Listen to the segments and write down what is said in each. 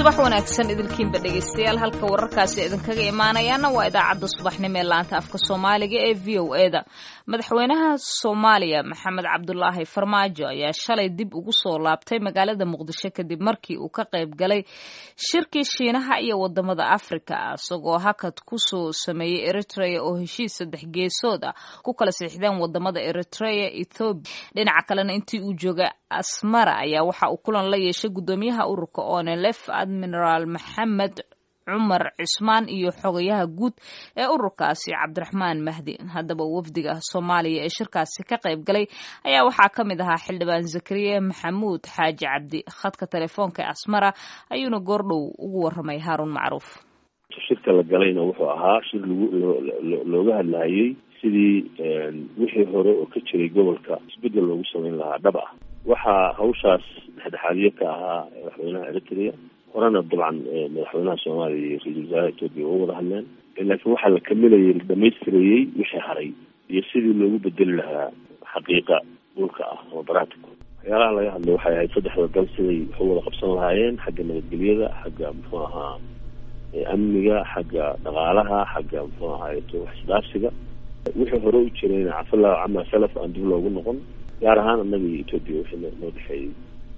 subax wanaagsan idilkiinba dhegaystayaal halka wararkaasi idinkaga imaanayaana waa idaacadda subaxnimo ee laanta afka soomaaliga ee v o e da madaxweynaha soomaaliya maxamed cabdulaahi farmaajo ayaa shalay dib ugu soo laabtay magaalada muqdisho kadib markii uu ka qayb galay shirkii shiinaha iyo wadamada afrika isagoo hakad kusoo sameeyey eritrea oo heshiis saddex geesood ah ku kala siixdeen wadamada eritrea ethoobiya dhinaca kalena intii uu joogay asmara ayaa waxa uu kulan la yeeshay gudoomiyaha ururka onelef admiraal maxamed cumar cismaan iyo xogayaha guud ee ururkaasi cabdiraxmaan mahdi haddaba wafdiga soomaaliya ee shirkaasi ka qayb galay ayaa waxaa ka mid ahaa xildhibaan zakariya maxamuud xaaji cabdi khadka telefoonka ee asmara ayuuna goordhow ugu waramay haaruun macruuf shirka la galayna wuxuu ahaa shir lagu looga hadlahayey sidii wixii hore oo ka jiray gobolka isbedel loogu sameyn lahaa dhab ah waxaa hawshaas dhexdhexaadiye ka ahaa madaxweynaha eritrea horena dabcan madaxweynaha soomaaliya iyo ra-isul wasaaraha etoobiya oo wada hadleen laakiin waxaa la kamilayay la dhamaystirayey wixii haray iyo sidii loogu bedeli lahaa xaqiiqa dhulka ah ama baratico waxyaalaha laga hadlay waxay ahayd saddexda dal siday wax u wada qabsan lahaayeen xagga nabadgelyada xagga muxuu ahaa amniga xagga dhaqaalaha xagga muxuu ahaayeto wax isdhaafsiga wixii hore u jirayna cafallahu cama salaf aan dib loogu noqon gaar ahaan annaga iyo etoobiya wixii noo dhexeeyey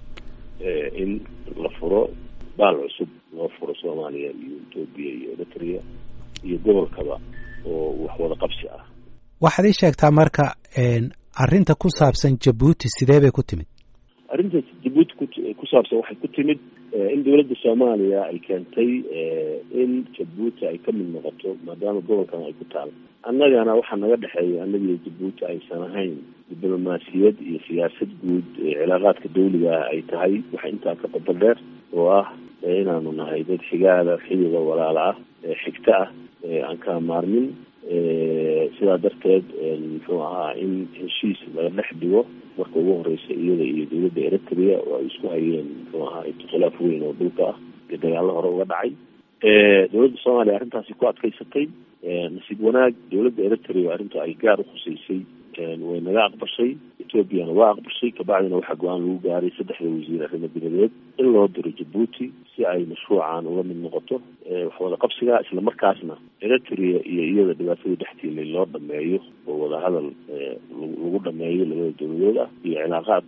in la furo baal cusub loo furo soomaaliya iyo etoobiya iyo eritrea iyo gobolkaba oo wax wada qabsi ah waxaad ii sheegtaa marka arrinta ku saabsan jabuuti sidee bay ku timid arrinta jabuuti ku ku saabsan waxay ku timid in dowladda soomaaliya ay keentay in jabuuti ay ka mid noqoto maadaama gobolkan ay ku taal annagana waxaa naga dhexeeya annagiyo jabuuti aysan ahayn diblomaasiyad iyo siyaasad guud cilaaqaadka dawliga ah ay tahay waxa intaa ka badal dheer oo ah inaanu nahay dad xigaada xidida walaala ah xigta ah aan kala maarmin sidaa darteed muxuu ahaa in heshiis laga dhex dhigo marka ugu horeysa iyada iyo dowladda eritrea oo ay isku hayeen muxuu ahaa khilaaf weyn oo dhulka ah iyo dagaallo hore uga dhacay dowladda soomaaliya arrintaasi ku adkaysatay nasiib wanaag dowladda eritrea arrinta ay gaar ukhuseysay way naga aqbashay ethoobiana waa aqbashay kabacdina waxaa go-aan lagu gaaray saddexda wasiir arrimo dibadeed in loo diro jabuuti si ay mashruucan uga mid noqoto waxwada qabsiga isla markaasna eritrea iyo iyada dhibaatada dhextiilay loo dhameeyo oo wadahadal lagu dhameeyo labada dowladood ah iyo cilaaqaad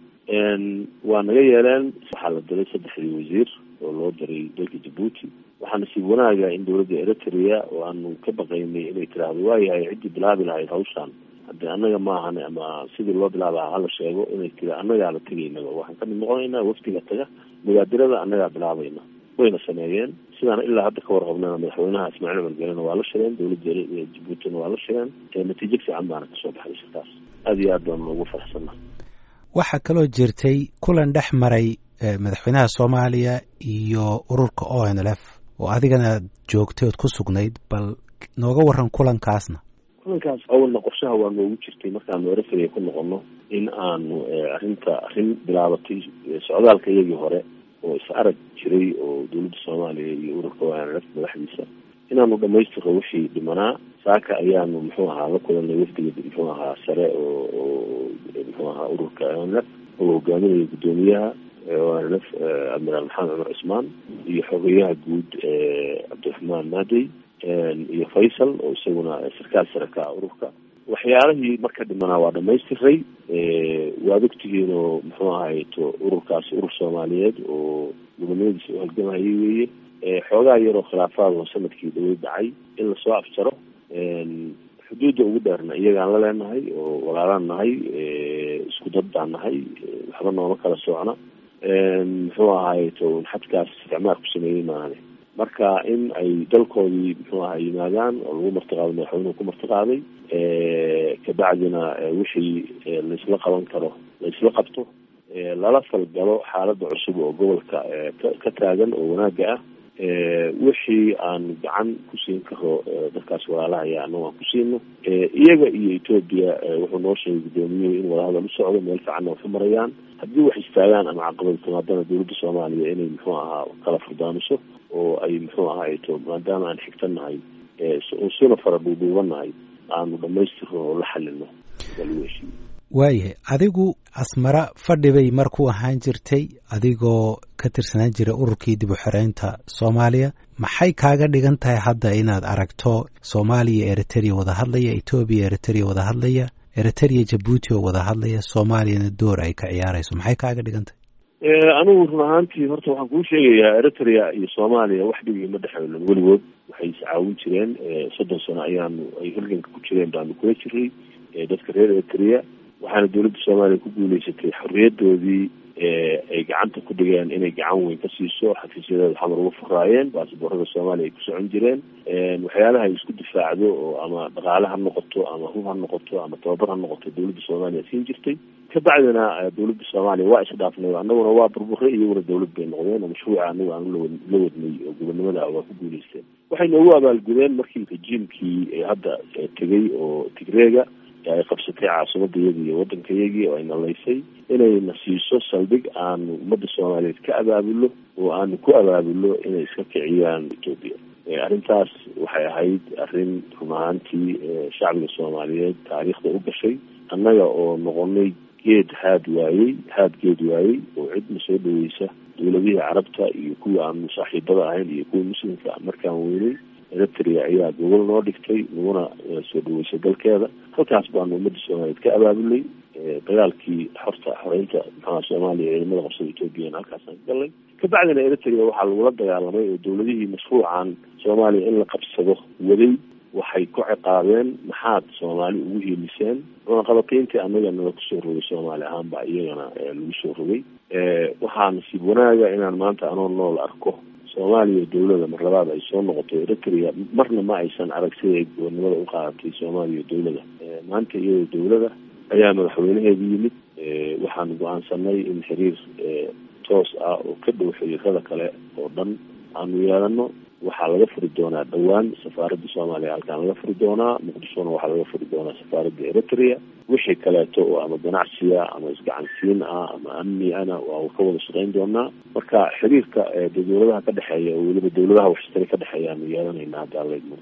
waa naga yeeleen waxaa la diray saddexdii wasiir oo loo diray dalka jabuuti waxaa nasiib wanaaga in dowladda eritrea oo aanu ka baqaynay inay tiraahdo waayahay ciddii bilaabi lahayd hawshaan hadde annaga maahan ama sidii loo bilaabaha hala sheego inay tira annagaa la tegaynaba waxaan ka mid noqonaynaa wafdiga taga mugaadirada annagaa bilaabayna wayna sameeyeen sidaana ilaa hadda ka warqabnana madaxweynaha ismaaciil cumar gelena waa la shireen dowladda jabuutina waa la shireen natiijo fiican baana kasoo baxday shirkaas aada iyo aad baanu ugu faraxsannaha waxaa kaloo jirtay kulan dhex maray madaxweynaha soomaaliya iyo ururka o n l f oo adigana joogtay ood ku sugnayd bal nooga waran kulankaasna kulankaas awalna qorshaha waa noogu jirtay markaanu eritrea ku noqono in aanu arrinta arrin bilaabatay socdaalka iyagii hore oo is arag jiray oo dowladda soomaaliya iyo ururka o n l f madaxdiisa inaanu dhamaystiro wixii dhimanaa saaka ayaanu muxuu ahaa la kulanay wafdiga muxuu ahaa sare oo oo muxuu ahaa ururka o n f oo hogaaminaya guddoomiyaha o n f admiraal maxamed cumar cismaan iyo xogeyaha guud cabdiraxmaan maadey iyo faysal oo isaguna sarkaal sare ka ah ururka waxyaalihii marka dhimanaa waa dhamaystiray waad ogtihiin oo muxuu ahayto ururkaasi urur soomaaliyeed oo gobonimadiisa u halgamayay weeye xoogaa yaroo khilaafaad oo sanadkii dawlad dhacay in lasoo afjaro xuduudda ugu dheerna iyagaan la leenahay oo walaalaan nahay isku dad baan nahay waxba nooma kala socna muxuu ahayto xadkaas isticmaar ku sameeyey maahane marka in ay dalkoodii muxuu aha yimaadaan oo lagu martiqaado madaxweynuhu ku martiqaaday kabacdina wixii laisla qaban karo laisla qabto lala falgalo xaaladda cusub oo gobolka ka taagan oo wanaagga ah wixii aanu gacan ku siin karo dadkaas walaalahaya anagu aan ku siino iyaga iyo etoobiya wuxuu noo sheegay guddoomiyuhu in wadahadal u socdo meel fiicanna waxu marayaan haddii wax istaagaan ama caqabad timaadana dowladda soomaaliya inay muxuu ahaa kala furdaamiso oo ay muxuu ahaato maadaama aan xigtan nahay suna fara dhuudhuuban nahay aanu dhamaystirno oo la xalino waa lagu heshiiye waayahay adigu asmara fadhi bay mar ku ahaan jirtay adigoo ka tirsanaan jiray ururkii dib u xoreynta soomaaliya maxay kaaga dhigan tahay hadda inaad aragto soomaaliya eritrea wada hadlaya etoobiya eritrea wada hadlaya eritrea jabuuti oo wada hadlaya soomaaliyana door ay ka ciyaarayso maxay kaaga dhigan tahay anigu run ahaantii horta waxaan kuu sheegayaa eritrea iyo soomaaliya wax dhibigi ma dhexeelin weligood waxay iscaawin jireen soddon sano ayaanu ay halganka ku jireen baanu kula jiray dadka reer eritrea waxaana dowladda soomaaliya ku guuleysatay xorriyadoodii ay gacanta ku dhigeen inay gacan weyn ka siiso xafiisyadeeda xamar uga furaayeen baasboorada soomaaliya ay ku socon jireen waxyaalaha ay isku difaacdo oo ama dhaqaale ha noqoto ama hub ha noqoto ama tababar ha noqoto dowladda soomaaliya siin jirtay kabacdina dowladda soomaaliya waa isdhaafnay annaguna waa burburay iyaguna dowlad bay noqdeen oo mashruuca anagu aan lawa la wadnay oo gobonimada ah waa ku guuleysteen waxay noogu abaalgudeen markii rajiimkii hadda tegay oo tigreega ay qabsatay caasimadayadii iyo waddankayagii oo ay nalaysay inayna siiso saldhig aanu ummadda soomaaliyeed ka abaabulo oo aanu ku abaabulo inay iska kiciyaan etoobiya arrintaas waxay ahayd arrin run ahaantii shacbiga soomaaliyeed taariikhda u gashay annaga oo noqonay geed haad waayey haad geed waayey oo cidna soo dhaweysa dowladihii carabta iyo kuwii aanu saaxiibada ahayn iyo kuwii muslimka markaan weynay eritrea ayaa gogol noo dhigtay naguna soo dhaweysay dalkeeda halkaas baanu ummadda soomaaliyeed ka abaabulay dagaalkii xorta xoreynta maxaa soomaaliya ciidamada qabsada ethoobiyan halkaasaan ka galnay kabacdina eritrea waxaa lagula dagaalamay oo dowladihii mashruucan soomaaliya in la qabsado waday waxay ku ciqaabeen maxaad soomaali ugu hiiliseen cunaqabateyntii annaga nala kusoo rogay soomaali ahaan baa iyagana lagu soo rogay waxaa nasiib wanaaga inaan maanta anoo nool arko soomaaliya dowlada mar labaad ay soo noqoto eritrea marna ma aysan arag siday gobolnimada u qaadatay soomaaliya dowlada maanta iyadoo dowlada ayaa madaxweynaheedu yimid waxaanu go-aansanay in xiriir toos ah oo ka dhow xiriirada kale oo dhan aanu yeelano waxaa laga furi doonaa dhowaan safaaradda soomaaliya halkaan laga furi doonaa muqdishona waxaa laga furi doonaa safaaradda eritrea wixii kaleeto oo ama ganacsiya ama isgacansiin ah ama amni ana waa ka wada shaqeyn doonaa marka xiriirka dowladaha ka dhexeeya oo weliba dowladaha waxshtari ka dhexeeya aanu yeelanayna hadda laydmo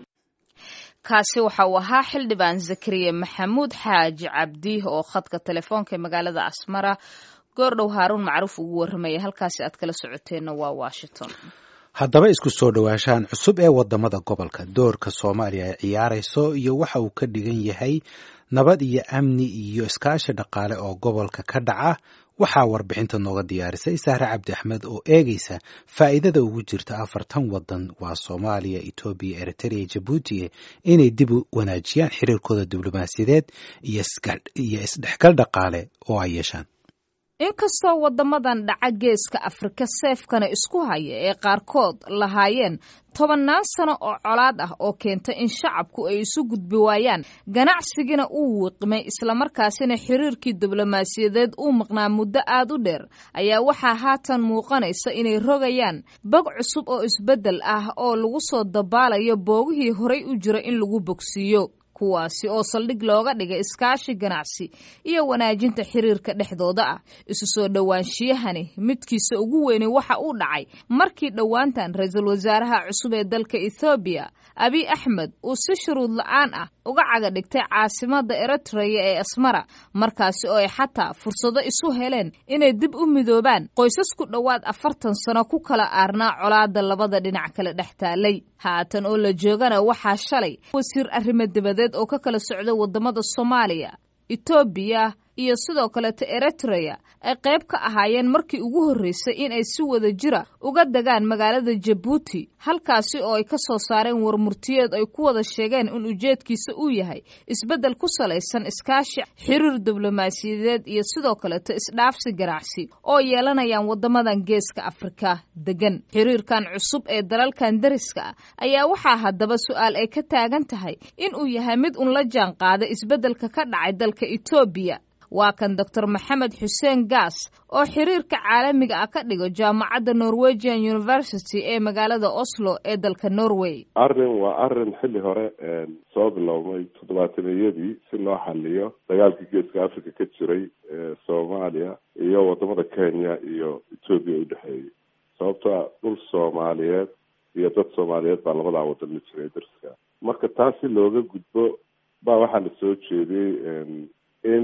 kaasi waxa uu ahaa xildhibaan zakariya maxamuud xaaji cabdi oo khadka telefoonka ee magaalada asmara goordhow haaruun macruuf ugu warramaya halkaasi aad kala socoteenna waa washington haddaba isku soo dhowaanshahan cusub ee wadamada gobolka doorka soomaaliya ay ciyaarayso iyo waxa uu ka dhigan yahay nabad iyo amni iyo iskaashi dhaqaale oo gobolka ka dhaca waxaa warbixinta nooga diyaarisay sahre cabdi axmed oo eegaysa faa'iidada ugu jirta afartan waddan waa soomaaliya etoobiya eritrea jabuuti inay dib u wanaajiyaan xiriirkooda diblomaasiyadeed iyo isdhexgal dhaqaale oo ay yeeshaan inkastoo waddamadan dhaca geeska afrika seefkana isku haya ee qaarkood lahaayeen tobannaan sano oo colaad ah oo keenta in shacabku ay isu gudbi waayaan ganacsigina uu wiiqmay islamarkaasina xiriirkii diblomaasiyadeed uu maqnaa muddo aad u dheer ayaa waxaa haatan muuqanaysa inay rogayaan bog cusub oo isbeddel ah oo lagu soo dabaalayo boogihii horay u jira in lagu bogsiiyo kuwaasi oo saldhig looga dhigay iskaashi ganacsi iyo wanaajinta xiriirka dhexdooda ah isu soo dhowaanshiyahani midkiisa ugu weyne waxa uu dhacay markii dhowaantan ra-iisul wasaaraha cusub ee dalka ethoobiya abiy axmed uu si shuruud la-aan ah uga caga dhigtay caasimada eritreya ee asmara markaasi oo ay xataa fursado isu heleen inay dib u midoobaan qoysas ku dhowaad afartan sano ku kala aarnaa colaada labada dhinac kale dhex taalay haatan oo la joogana waxaa shalay wasiir arrimo dibadeed oo ka kala socda wadamada soomaaliya etoobiya iyo sidoo kaleeto eritreya ay qayb ka ahaayeen markii ugu horreysay in ay si wada jira uga degaan magaalada jabuuti halkaasi oo ay ka soo saareen warmurtiyeed ay ku wada sheegeen in ujeedkiisa uu yahay isbeddel ku salaysan iskaashi xiriir diblomaasiyadeed iyo sidoo kaleeto isdhaafsi ganacsi oo yeelanayaan waddamadan geeska afrika degan xiriirkan cusub ee dalalkan dariska ah ayaa waxaa haddaba su-aal ay ka taagan tahay in uu yahay mid un la jaan qaada isbeddelka ka dhacay dalka etoobiya waa kan doctor maxamed xuseen gaas oo xiriirka caalamiga ah ka dhigo jaamacadda norwegian university ee magaalada oslo ee dalka norway arrin waa arrin xilli hore soo bilowmay toddobaataniyadii si loo xaliyo dagaalkii geeska africa ka jiray ee soomaaliya iyo wadamada kenya iyo etoobiya u dhexeeyay sababtoa dhul soomaaliyeed iyo dad soomaaliyeed baa labadaa wadan la jiray darska marka taas si looga gudbo baa waxaa la soo jeediyey in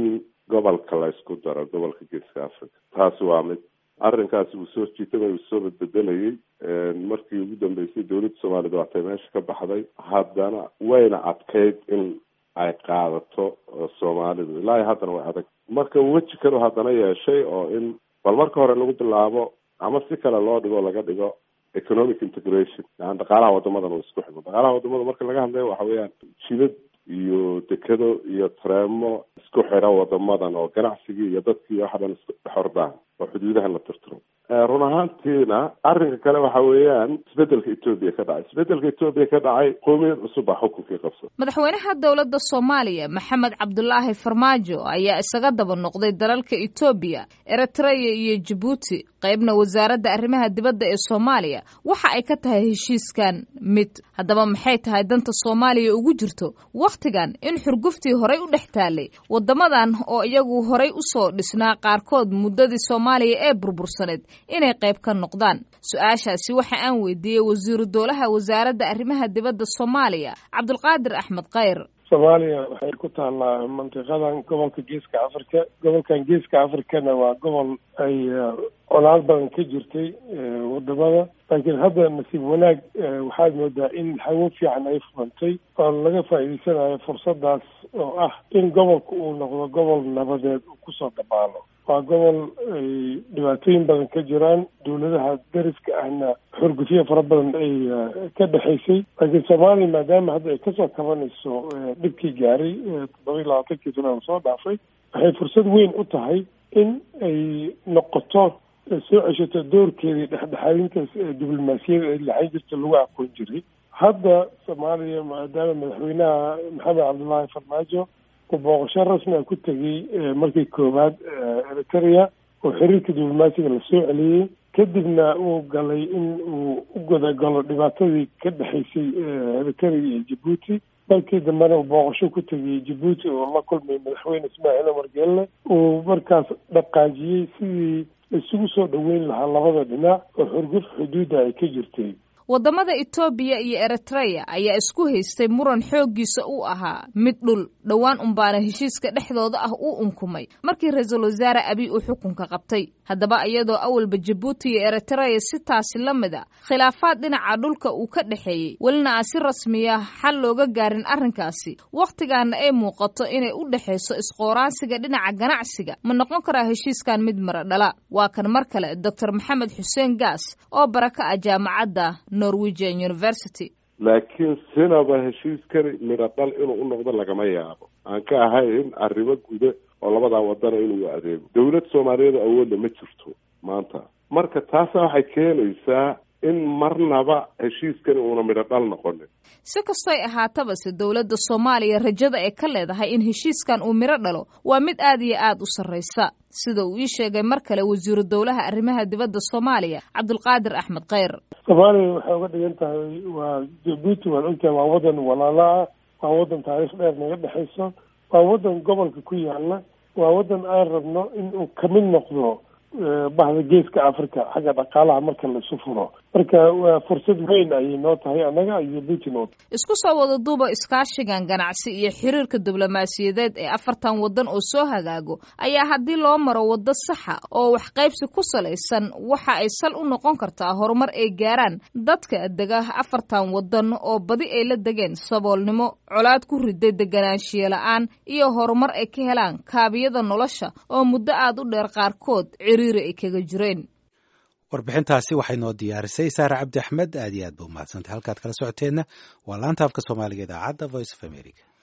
gobolka la isku daro gobolka geeska africa taasi waa mid arrinkaasi wuu soo jiitama uu soo bedbedelayay markii ugu dambeysay dowladda soomaaliyad waatay meesha ka baxday haddana wayna adkayd in ay qaadato soomaalidu ilaa iyo haddana way adag marka weji kale haddana yeeshay oo in bal marka hore lagu bilaabo ama si kale loo dhigo laga dhigo economic integration yani dhaqaalaha wadamadan uu isku xigo dhaqaalaha wadamada marka laga hadlayo waxa weeyaan jidad iyo dekado iyo tareemo isku xidha wadamadan oo ganacsigii iyo dadkii waxa dhan isku xordaan oo xuduudahan la tirtiro run ahaantiina arrinka kale waxa weeyaan isbedelka etoobiya ka dhacay isbedelka etoobiya ka dhacay qoomiyad cusub baa xukunkii qabsada madaxweynaha dowladda soomaaliya maxamed cabdulaahi farmaajo ayaa isaga daba noqday dalalka etoobiya eritreya iyo jabuuti qaybna wasaaradda arrimaha dibadda ee soomaaliya waxa ay ka tahay heshiiskan mid haddaba maxay tahay danta soomaaliya ugu jirto wakhtigan in xurguftii horay u dhex taalay waddamadan oo iyagu horay usoo dhisnaa qaarkood muddadii soomaaliya ee burbursaneed inay qayb ka noqdaan su-aashaasi waxa aan weydiiyey wasiiru dowlaha wasaaradda arrimaha dibadda soomaaliya cabdulqaadir axmed khayr soomaaliya waxay ku taallaa mantiqadan gobolka geeska africa gobolkan geeska africana waa gobol ay colaad badan ka jirtay wadamada laakiin hadda nasiib wanaag waxaad moodaa in hawo fiican ay furantay oo laga faa'iideysanayo fursadaas oo ah in gobolka uu noqdo gobol nabadeed uu kusoo dabaalo waa gobol ay dhibaatooyin badan ka jiraan dowladaha dariska ahna xurgufyo fara badan ay ka dhexaysay laakiin soomaaliya maadaama hadda ay kasoo kabanayso dhibkii gaaray toddoba iyo labaatankii sana soo dhaafay waxay fursad weyn u tahay in ay noqoto soo ceshato doorkeedii dhexdhexaadintaas diblomaasiyada ee laxan jirta lagu aqoon jiray hadda soomaaliya maadaama madaxweynaha maxamed cabdullaahi farmaajo uu booqasho rasmi a ku tegay markii koowaad eritrea oo xiriirka diblomaasiga lasoo celiyey kadibna uu galay in uu u godagalo dhibaatadii ka dhexaysay eritrea iyo jabuuti markii dambena uu booqasho ku tegay jabuuti oo la kulmay madaxweyne ismaaciil omar geelle uu markaas dhaqaajiyey sidii isugu soo dhoweyn lahaa labada dhinac oo xurguf xuduudda ay ka jirtay waddamada etoobiya iyo eritreya ayaa isku haystay muran xooggiisa uu ahaa mid dhul dhowaan unbaana heshiiska dhexdooda ah uu unkumay markii ra-iisul wasaare abiy uu xukunka qabtay haddaba iyadoo awalba jabuuti iyo eritreya si taasi la mid a khilaafaad dhinaca dhulka uu ka dhexeeyey welina aan si rasmiya xal looga gaarin arrinkaasi wakhtigaana ay muuqato inay u dhexayso isqooraansiga dhinaca ganacsiga ma noqon karaa heshiiskan mid mara dhala waa kan mar kale doctor maxamed xuseen gaas oo baraka ah jaamacadda norwegian university laakiin sinaba heshiiskani midho dhal inuu u noqdo lagama yaabo aan ka ahayn arrimo guda oo labadaa wadana inuu adeego dowlad soomaaliyeed awoodna ma jirto maanta marka taasa waxay keenaysaa in marnaba heshiiskani uuna midho dhal noqonin si kastoy ahaatabase dowladda soomaaliya rajada ay ka leedahay in heshiiskan uu midho dhalo waa mid aad iyo aad u sarraysa sida uu ii sheegay mar kale wasiiru dowlaha arrimaha dibadda soomaaliya cabdulqaadir axmed khayr soomaaliya waxay uga dhigan tahay waa jabuuti waan ogtahay waa waddan walaala ah waa waddan taariikh dheer naga dhexayso waa waddan gobolka ku yaala waa waddan aan rabno in uu kamid noqdo bahda geeska africa xagga dhaqaalaha marka la isu furo marka waa fursad weyn ayay noo tahay annaga iyo puntland isku soo wada duuba iskaashigan ganacsi iyo xiriirka diblomaasiyadeed ee afartan waddan oo soo hagaago ayaa haddii loo maro waddo saxa oo waxqaybsi ku salaysan waxa ay sal u noqon kartaa horumar ay gaaraan dadka dega afartan waddan oo badi ay la degeen saboolnimo colaad ku riday deganaanshiye la-aan iyo horumar ay ka helaan kaabiyada nolosha oo muddo aad u dheer qaarkood ciriiri ay kaga jireen warbixintaasi waxay noo diyaarisay saare cabdi axmed aad iyo aad ba umahadsantahy halkaad kala socoteenna waa laanta afka soomaaliga idaacadda voice of america